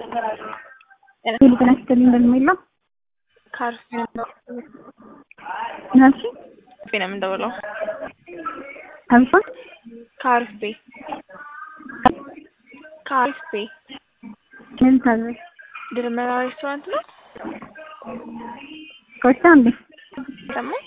ሄሎ ጤና ይስጥልኝ እንደምን ነው? ከአርፌ ናሲ ነው የምንደውለው። አልፋ ከአርፌ ከአርፌ ምን ታዘዝ ድርመራ ሬስቶራንት ነው ኮስታ እንዴ ይሰማል?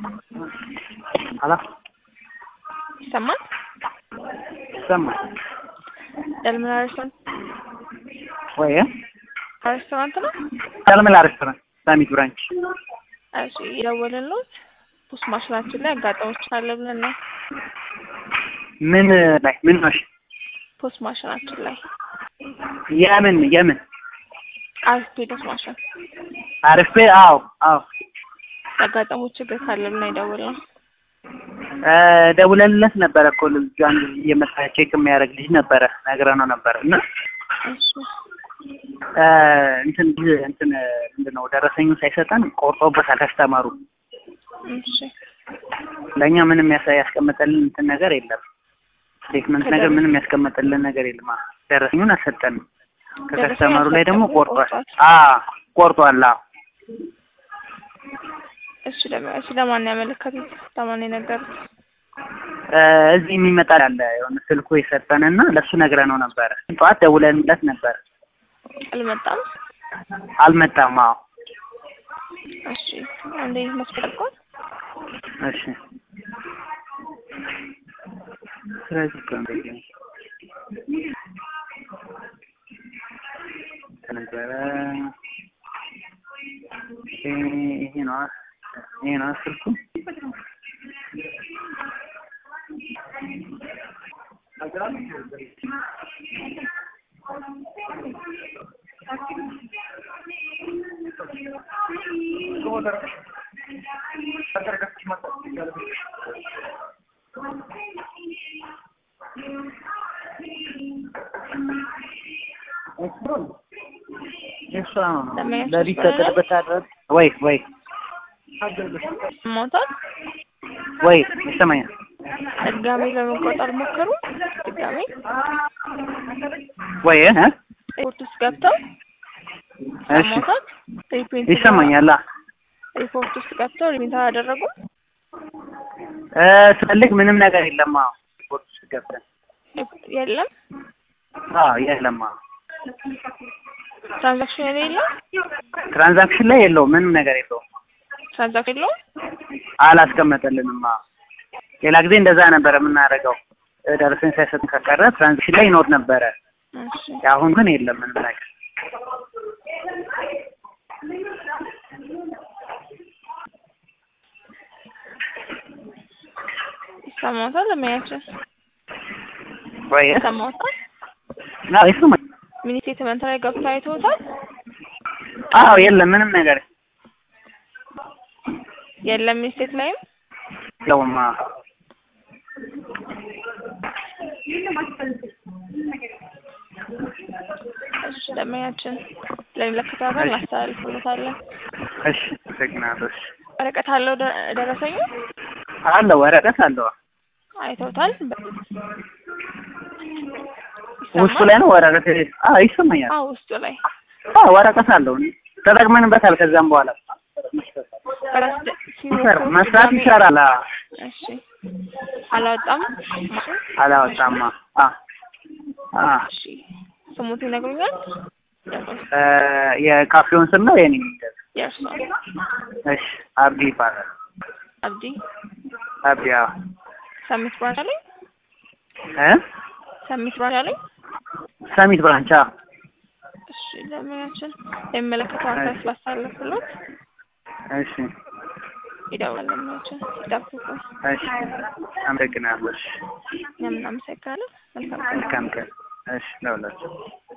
አላ ይሰማል? ይሰማል ደልመራ ሬስቶራንት ወይ ሬስቶራንት ነው። ዳልመላ ሬስቶራንት ሳሚት ብራንች እሺ የደወልንልዎት ፖስት ማሽናችን ላይ አጋጣሚዎች አለ ብለን ነው። ምን ላይ ምን ማሽን ፖስት ማሽናችን ላይ የምን የምን አርፌ ፖስት ማሽን አርፌ አዎ አዎ ያጋጠሙ ችግር ካለ ብለን የደወልነው። እ ደውለንለት ነበረ እኮ ልጁ አንድ እየመጣ ቼክ የሚያደርግ ልጅ ነበረ ነግረነው ነበረ እና እሺ እ እንትን እንትን ምንድን ነው ደረሰኙ ሳይሰጠን ቆርጦበታል ከስተመሩ እሺ ለእኛ ምንም ያሳ ያስቀመጠልን እንትን ነገር የለም ስቴትመንት ነገር ምንም ያስቀመጠልን ነገር የለም አ ደረሰኙን አልሰጠንም ከከስተመሩ ላይ ደግሞ ቆርጧል አ ቆርጧል አዎ እሺ ለማ እሺ ለማን ያመለከቱት? ለማን የነገሩት? እ እዚህ የሚመጣ አለ የሆነ ስልኩ የሰጠንና ለእሱ ነግረነው ነበረ ጠዋት ደውለንለት ነበር አልመጣም። አልመጣም አዎ እሺ አንዴ መስፈልጓል። እሺ ስለዚህ እኮ እንደዚህ ነው ተነገረ ይሄ ይሄ ነው ይሄ ነው ስልኩ እሷ ነው ለሊት ተቀጥበታል ወይ ወይ ሞቷል። ወይ ይሰማኛል ድጋሜ ለመቆጠር ሞከሩ። ድጋሜ ወይ እ ሪፖርት ውስጥ ገብተው እሺ ሰሞታት ሪፕሪንት ይሰማኛል አ ሪፖርት ውስጥ ገብተው ሪፕሪንት አደረጉ። እ ስፈልግ ምንም ነገር የለም አዎ ሪፖርት ውስጥ ገብተን የለም አዎ የለም አዎ ትራንዛክሽን የሌለው ትራንዛክሽን ላይ የለውም ምንም ነገር የለውም ትራንዛክሽን የለውም። አላስቀመጠልንም አዎ ሌላ ጊዜ እንደዛ ነበረ የምናደርገው እ ደረሰኝ ሳይሰጥን ከቀረ ትራንዛክሽን ላይ ይኖር ነበረ እሺ አሁን ግን የለም ምንም ነገር ይሰማታል። ለማያችን ወይ ይሰማታል። አዎ ይሰማኛል ሚኒ ስቴትመንት ላይ ገብተው አይተውታል። አዎ የለም ምንም ነገር የለም ሚኒ ስቴት ላይም የለውም አዎ እሺ ለማያችን ለሚመለከተው አካል እናስተላልፍለታለን። እሺ አመሰግናለሁ እሺ ወረቀት አለው ደ- ደረሰኙ አለ ወረቀት አለው አይተውታል። ውስጡ ላይ ነው ወረቀት አዎ ይሰማኛል አዎ ውስጡ ላይ አዎ ወረቀት አለው ተጠቅመንበታል ከዛም በኋላ በራስ ደ- ይሰራ ሲሞክሩ መስራት ድጋሜ- ይሰራል አዎ እሺ አላወጣም። አላወጣም አ አ እሺ ስሙት ይነግሩኛል። እ የካፌውን ስም ነው የኔ የእርሶ እሺ አብዲ ይባላል አብዲ አብዲ አዎ ሰሚት ብራንች አለኝ። እ ሰሚት ብራንች አለኝ። ሰሚት ብራንች አዎ እሺ ለሙያችን የሚመለከተው አካል ስላስተላለፍሎት እሺ ይደውላል። ለሙያችን ይጠብቁ። እሺ አመሰግናለሁ እሺ እኛም እናመሰግናለን። መልካም ቀን። መልካም ቀን እሺ ለሁላችሁ